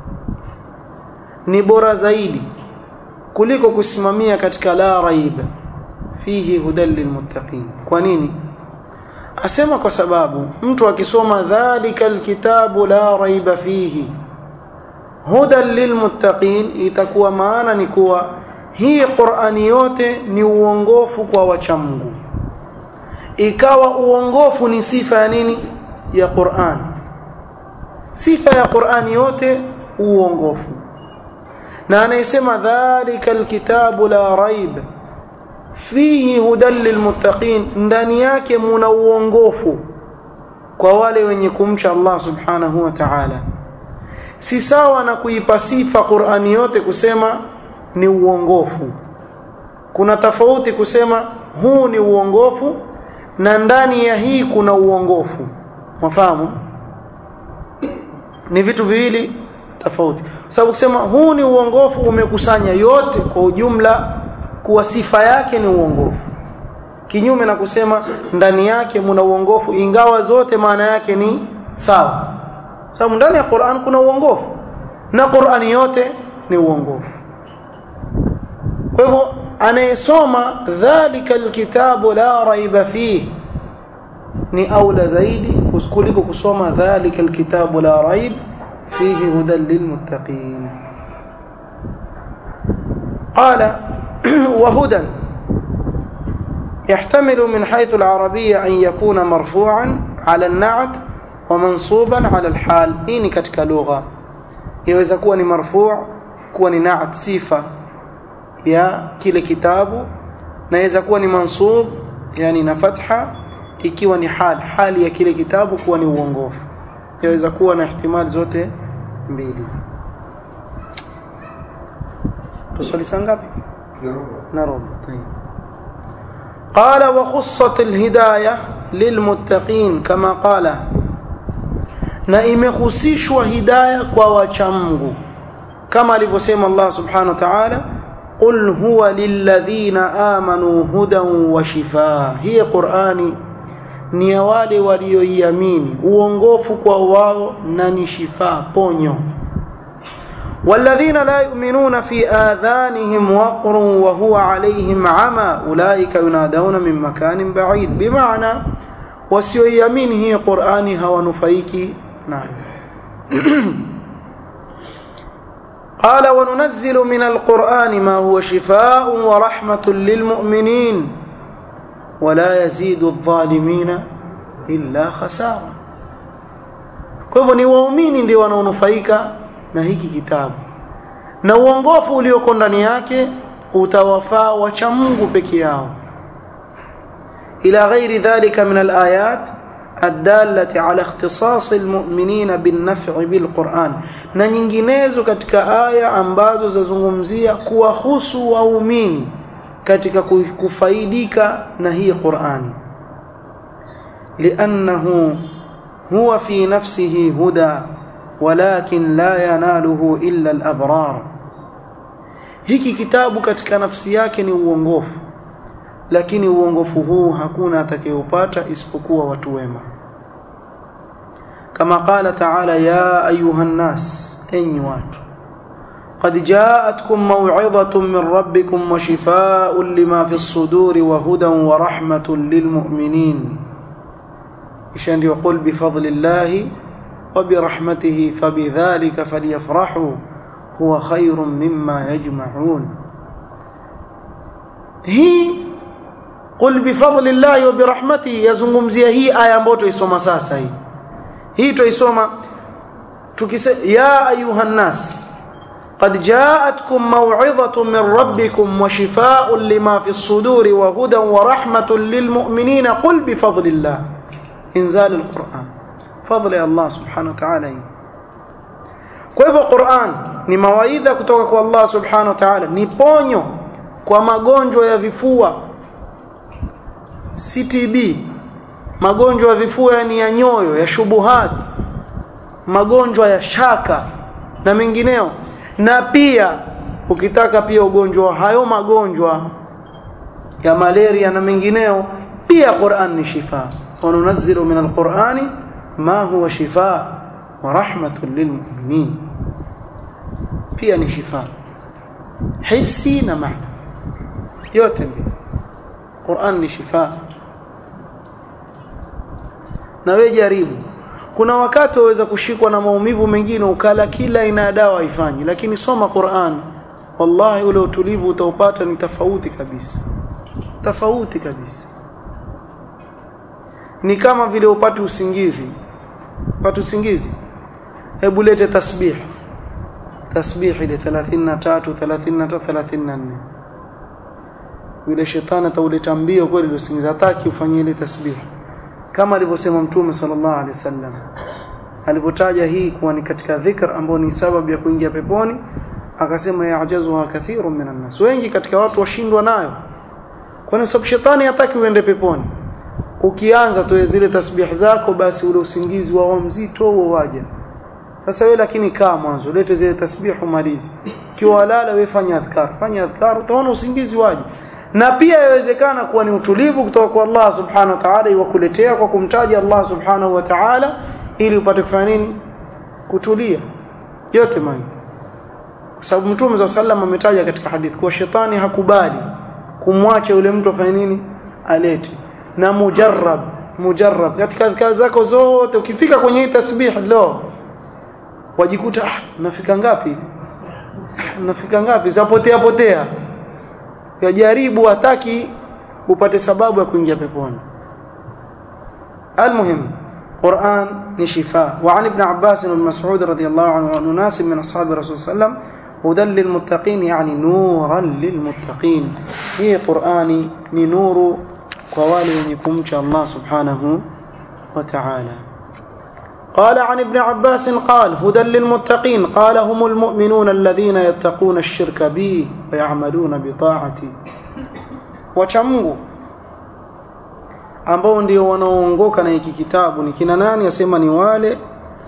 ni bora zaidi kuliko kusimamia katika la raiba fihi hudan lilmuttaqin kwa nini asema kwa sababu mtu akisoma dhalika alkitabu la raiba fihi hudan lilmuttaqin itakuwa maana ni kuwa hii Qur'ani yote ni uongofu kwa wacha Mungu ikawa uongofu ni sifa ya nini ya Qur'an sifa ya Qur'ani yote uongofu na anayesema dhalika alkitabu la raib fihi hudan lilmuttaqin ndani yake muna uongofu kwa wale wenye kumcha Allah subhanahu wa ta'ala si sawa na kuipa sifa Qur'ani yote kusema ni uongofu kuna tofauti kusema huu ni uongofu na ndani ya hii kuna uongofu mafahamu ni vitu viwili tofauti sababu kusema huu ni uongofu umekusanya yote kwa ujumla kuwa sifa yake ni uongofu kinyume na kusema ndani yake mna uongofu ingawa zote maana yake ni sawa sababu ndani ya Qur'an kuna uongofu na Qur'ani yote ni uongofu kwa hivyo anayesoma dhalika alkitabu la raiba fihi ni aula zaidi kuliko kusoma dhalika alkitabu la raib fihi hudan lilmuttaqin qala wa hudan يحتمل من حيث العربية أن يكون مرفوعا على النعت ومنصوبا على الحال إني كتك لغة يوزا كوني مرفوع كوني نعت صفة يا كل كتاب نيزا كوني منصوب يعني نفتحة ikiwa ni hali hali ya kile kitabu kuwa ni uongofu yaweza kuwa na ihtimali zote mbili tuswali saa ngapi na robo طيب قال وخصت الهدايه للمتقين كما قال na imehusishwa hidayah kwa wacha Mungu kama alivyosema Allah subhanahu wa ta'ala qul huwa lilladhina amanu hudan wa shifaa hii Qur'ani ni ya wale walioiamini uongofu kwa wao na ni shifaa ponyo والذين لا يؤمنون في آذانهم وقر وهو عليهم عمى أولئك ينادون من مكان بعيد بمعنى وسيؤمن هي قرآن هو نفيك نعم قال وننزل من القرآن ما هو شفاء ورحمة للمؤمنين ولا يزيد الظالمين illa khasara kwa hivyo ni waumini ndio wanaonufaika na hiki kitabu na uongofu ulioko ndani yake utawafaa wacha Mungu peke yao ila ghairi dhalika min alayat الدالة على اختصاص المؤمنين بالنفع بالقرآن na nyinginezo katika aya ambazo zazungumzia kuwahusu waumini katika kufaidika na hii Qur'ani لأنه هو في نفسه هدى ولكن لا يناله إلا الأبرار hiki kitabu katika nafsi yake ni uongofu lakini uongofu huu hakuna atakayopata isipokuwa watu wema kama qala ta'ala ya ayuha nnas enyi watu قد جاءتكم موعظة من ربكم وشفاء لما في الصدور وهدى ورحمة للمؤمنين إشان يقول بفضل الله وبرحمته فبذلك فليفرحوا هو خير مما يجمعون هي قل بفضل الله وبرحمته يزungumzia hii aya ambayo tuisoma sasa hii hii tuisoma tukise ya ayuha nas قد جاءتكم موعظة من ربكم وشفاء لما في الصدور وهدى ورحمة للمؤمنين قل بفضل الله إنزال القرآن فضل الله سبحانه وتعالى kwa hivyo Qur'an ni mawaidha kutoka kwa Allah subhanahu wa ta'ala ni ponyo kwa magonjwa ya vifua CTB magonjwa ya vifua yani ya nyoyo ya shubuhat magonjwa ya shaka na mengineo na pia ukitaka pia ugonjwa hayo magonjwa ya malaria na mengineo pia Qur'an ni shifa وننزل من القرآن ما هو شفاء ورحمة للمؤمنين pia ni shifa hissi na maana yote mbili Qur'an ni shifa na wewe jaribu kuna wakati waweza kushikwa na maumivu mengine ukala kila aina ya dawa haifanyi lakini soma Qur'an wallahi ule utulivu utaupata ni tofauti kabisa tofauti kabisa ni kama vile upate usingizi upate usingizi hebu lete tasbih tasbih ile 33 33 34 yule shetani atauleta mbio kweli usingizi hataki ufanye ile tasbih kama alivyosema mtume sallallahu alaihi wasallam alipotaja hii kuwa ni katika dhikr ambao ni sababu ya kuingia peponi akasema ya'jazuha kathirun minan nas wengi katika watu washindwa nayo kwa sababu shetani hataki uende peponi ukianza tu zile tasbih zako basi ule usingizi wao mzito huo waja sasa wewe lakini kaa mwanzo lete zile tasbihu malizi kiwa lala wewe fanya adhkar fanya adhkar utaona usingizi waje na pia yawezekana kuwa ni utulivu kutoka kwa Allah subhanahu wa ta'ala iwakuletea kwa kumtaja Allah subhanahu wa ta'ala ili upate kufanya nini kutulia yote mani kwa sababu mtume wa sallam ametaja katika hadithi kuwa shetani hakubali kumwacha yule mtu afanye nini alete na mujarrab mujarrab katika kazi zako zote ukifika kwenye hii tasbih lo wajikuta ah, nafika ngapi ah, nafika ngapi zapotea potea yajaribu hataki upate sababu ya kuingia peponi المهم قرآن نشفاء وعن ابن عباس بن مسعود رضي الله عنه وعن ناس من أصحاب الرسول صلى الله عليه وسلم هدى للمتقين يعني نورا للمتقين هي قرآني نور قوالي يكمش الله سبحانه وتعالى قال عن ابن عباس قال هدى للمتقين قال هم المؤمنون الذين يتقون الشرك بي ويعملون بطاعتي وشمغوا ambao ndio wanaoongoka na hiki kitabu ni kina nani asema ni wale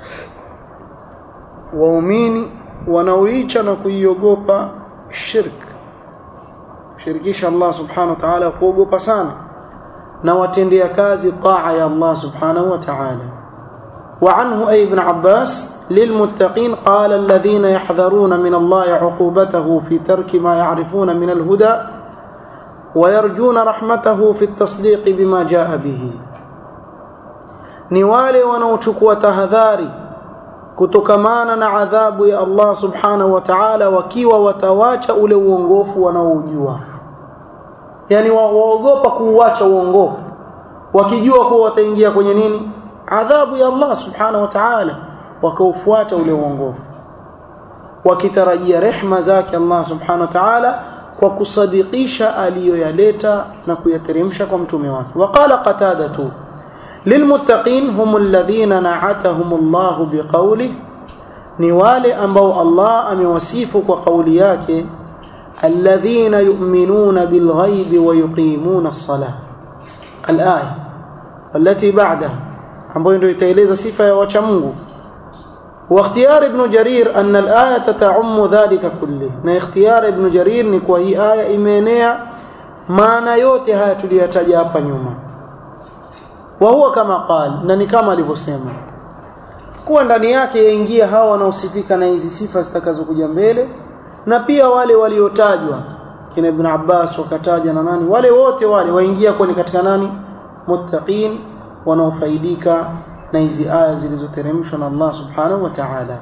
waumini wanaoicha na kuiogopa shirk shirikisha Allah subhanahu wa ta'ala kuogopa sana na watendea kazi taa ya Allah subhanahu wa ta'ala وعنه أي ابن عباس للمتقين قال الذين يحذرون من الله عقوبته في ترك ما يعرفون من الهدى ويرجون رحمته في التصديق بما جاء به ni wale wanaochukua tahadhari kutokamana na adhabu ya Allah subhanahu wa ta'ala wakiwa watawacha ule uongofu wanaoujua yani waogopa kuuacha uongofu wakijua kuwa wataingia kwenye nini adhabu ya Allah subhanahu wa ta'ala wakaufuata ule uongofu wakitarajia rehma zake Allah subhanahu wa ta'ala kwa kusadikisha aliyoyaleta na kuyateremsha kwa mtume wake waqala qatadatu lilmuttaqin hum alladhina na'atahum Allah biqawli ni wale ambao Allah amewasifu kwa kauli yake alladhina yu'minuna bilghaibi wa yuqimuna as-salah al-aya التي بعدها ambayo ndio itaeleza sifa ya wacha Mungu واختيار ابن جرير أن الآية تعم ذلك كله na ikhtiyar ibn Jarir ni kwa hii aya imeenea maana yote haya tuliyataja hapa nyuma wa huwa kama qal na ni kama alivyosema kuwa ndani yake yaingia hawa wanaosifika na hizi sifa zitakazokuja mbele na pia wale waliotajwa kina ibn Abbas wakataja na nani wale wote wale waingia kwenye katika nani muttaqin wanaofaidika na hizi aya zilizoteremshwa na Allah subhanahu wa ta'ala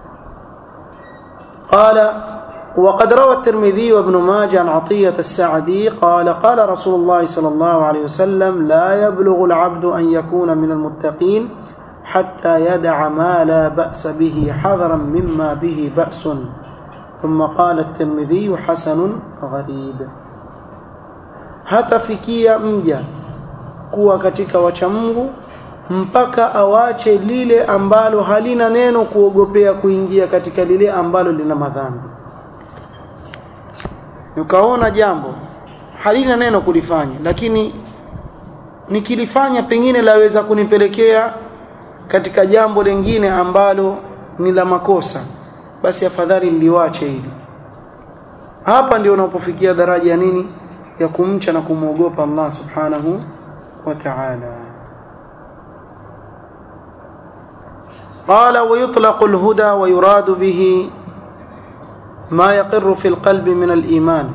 قال وقد روى الترمذي وابن ماجه عن عطية السعدي قال قال رسول الله صلى الله عليه وسلم لا يبلغ العبد أن يكون من المتقين حتى يدع ما لا بأس به حذرا مما به بأس ثم قال الترمذي حسن غريب hatafikia mja kuwa katika wacha Mungu mpaka awache lile ambalo halina neno kuogopea kuingia katika lile ambalo lina madhambi ukaona jambo halina neno kulifanya lakini nikilifanya pengine laweza kunipelekea katika jambo lingine ambalo ni la makosa basi afadhali niliwache hili hapa ndio unapofikia daraja ya nini ya kumcha na kumwogopa Allah subhanahu wa ta'ala قال ويطلق الهدى ويراد به ما يقر في القلب من الإيمان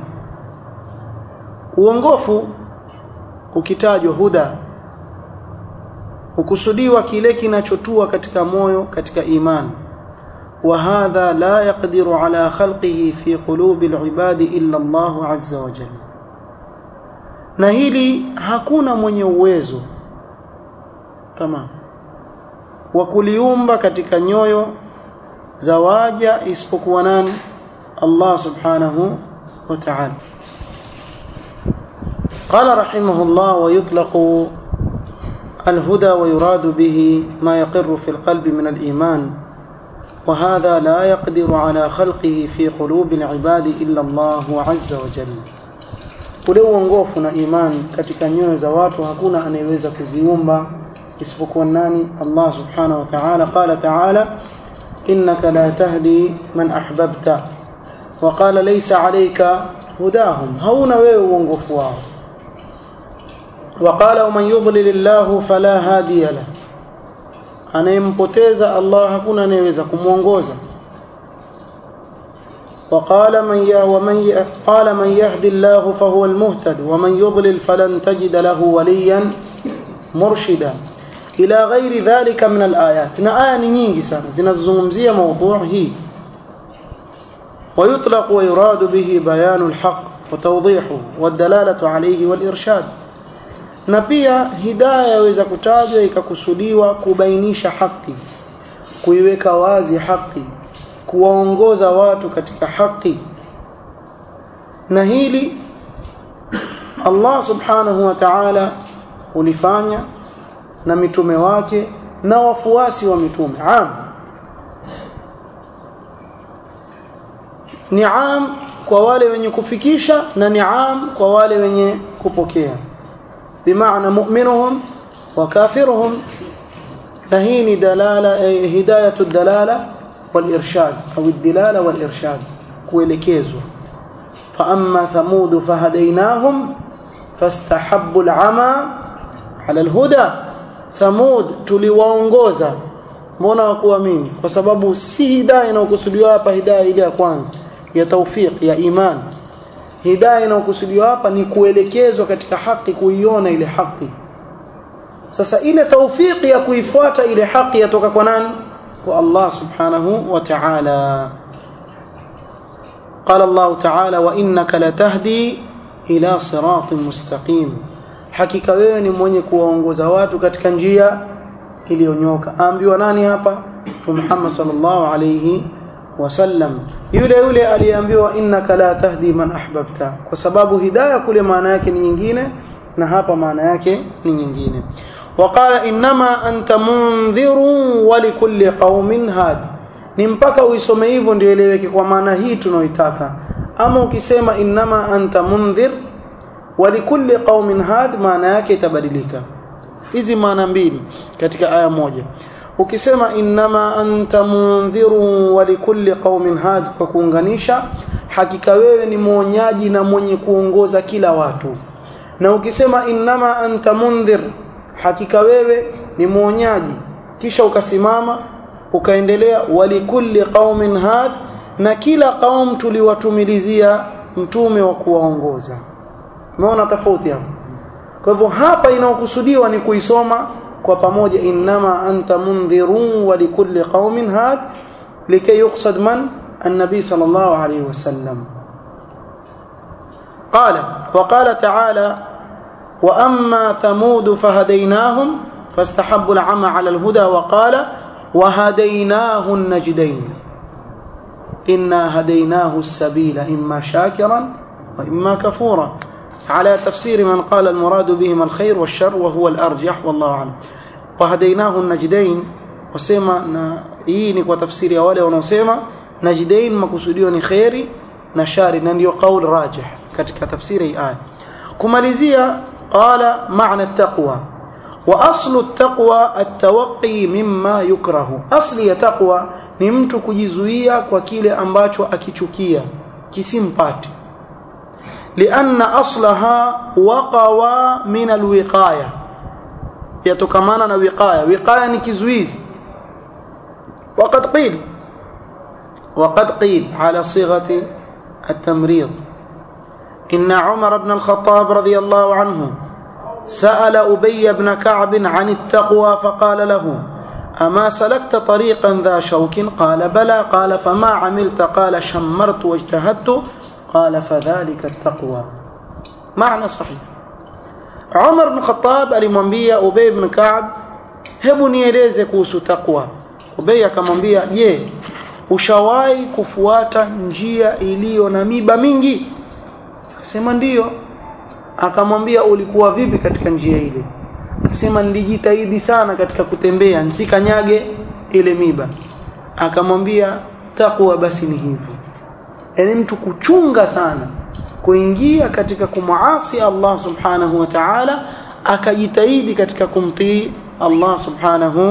uongofu ukitajwa huda hukusudiwa kile kinachotua katika moyo katika imani وهذا لا يقدر على خلقه في قلوب العباد إلا الله عز وجل na hili hakuna mwenye uwezo tamam wa kuliumba katika nyoyo za waja isipokuwa nani Allah subhanahu wa ta'ala قال رحمه الله ويطلق الهدى ويراد به ما يقر في القلب من الإيمان وهذا لا يقدر على خلقه في قلوب العباد إلا الله عز وجل ule uongofu na imani katika nyoyo za watu hakuna anayeweza kuziumba isipokuwa nani Allah subhanahu wa ta'ala qala ta'ala إنك لا تهدي من أحببت وقال ليس عليك هداهم هون ويونغفوا وقال ومن يضلل الله فلا هادي له anayempoteza Allah hakuna anayeweza kumuongoza وقال من ي... ومن ي... قال من يهدي الله فهو المهتد ومن يضلل فلن تجد له وليا مرشدا إلى غير ذلك من الآيات na aya ni nyingi sana zinazozungumzia موضوع hii ويطلق ويراد به بيان الحق وتوضيحه والدلالة عليه والإرشاد na pia hidaya yaweza kutajwa ikakusudiwa kubainisha haki kuiweka wazi haki kuwaongoza watu katika haki na hili Allah subhanahu wa ta'ala ulifanya na mitume wake na wafuasi wa mitume am niam kwa wale wenye kufikisha na niam kwa wale wenye kupokea bimaana mu'minuhum wa kafiruhum na hii ni dalala eh, hidayatu dalala والإرشاد أو الدلالة والإرشاد kuelekezwa فأما ثمود فهديناهم فاستحبوا العمى على الهدى ثمود tuliwaongoza mbona wakuamini kwa sababu si hidayah inayokusudiwa hapa hidayah ile ya kwanza ya tawfiq ya iman hidayah inayokusudiwa hapa ni kuelekezwa katika haki kuiona ile haki sasa ile tawfiki ya kuifuata ile haki yatoka kwa nani والله سبحانه وتعالى قال الله تعالى وإنك لتهدي إلى صراط مستقيم hakika wewe ni mwenye kuwaongoza watu katika njia iliyonyoka ambiwa nani hapa Muhammad sallallahu alayhi wasallam yule yule aliyeambiwa innaka la tahdi man ahbabta kwa sababu hidayah kule maana yake ni nyingine na hapa maana yake ni nyingine وقال انما انت منذر ولكل قوم هاد ni mpaka uisome hivyo ndio eleweke kwa maana hii tunaoitaka ama ukisema inama anta mundhir walikulli qaumin had maana yake itabadilika hizi maana mbili katika aya moja ukisema inama anta mundhiru walikulli qaumin had kwa kuunganisha hakika wewe ni mwonyaji na mwenye kuongoza kila watu na ukisema inama anta mundhir hakika wewe ni mwonyaji kisha ukasimama ukaendelea walikulli qaumin had na kila qaum tuliwatumilizia mtume wa kuwaongoza umeona tofauti hapo kwa hivyo hapa inaokusudiwa ni kuisoma kwa pamoja innama anta mundhirun wa likulli qaumin had likay yuqsad man النبي صلى الله عليه وسلم قال وقال تعالى وأما ثمود فهديناهم فاستحبوا العمى على الهدى وقال وهديناه النجدين إنا هديناه السبيل إما شاكرا وإما كفورا على تفسير من قال المراد بهما الخير والشر وهو الأرجح والله أعلم وهديناه النجدين وسema na hii ni kwa tafsiri ya wale wanaosema najdain makusudio ni khairi na shari na ndio qaul rajih katika tafsiri hii aya kumalizia qala maana taqwa wa aslu taqwa at-tawaqqi mimma yukrahu asli ya taqwa ni mtu kujizuia kwa kile ambacho akichukia kisimpati lianna aslaha waqawa min alwiqaya yatokamana na wiqaya wiqaya ni kizuizi وقد قيل وقد قيل على صيغة التمريض إن عمر بن الخطاب رضي الله عنه سأل أبي بن كعب عن التقوى فقال له أما سلكت طريقا ذا شوك قال بلى قال فما عملت قال شمرت واجتهدت قال فذلك التقوى معنى صحيح عمر بن الخطاب alimwambia Ubay ibn Ka'b hebu nieleze kuhusu takwa Ubay akamwambia je ushawahi kufuata njia iliyo na miba mingi akasema ndiyo akamwambia ulikuwa vipi katika njia ile akasema nilijitahidi sana katika kutembea nsikanyage ile miba akamwambia takwa basi ni hivyo yani mtu kuchunga sana kuingia katika kumuasi Allah subhanahu wa ta'ala akajitahidi katika kumtii Allah subhanahu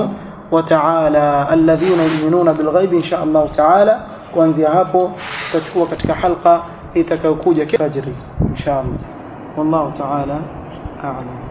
وتعالى الذين يؤمنون بالغيب إن شاء الله تعالى kuanzia hapo tutachukua katika halqa itakayokuja fajri insha Allah wallahu ta'ala a'lam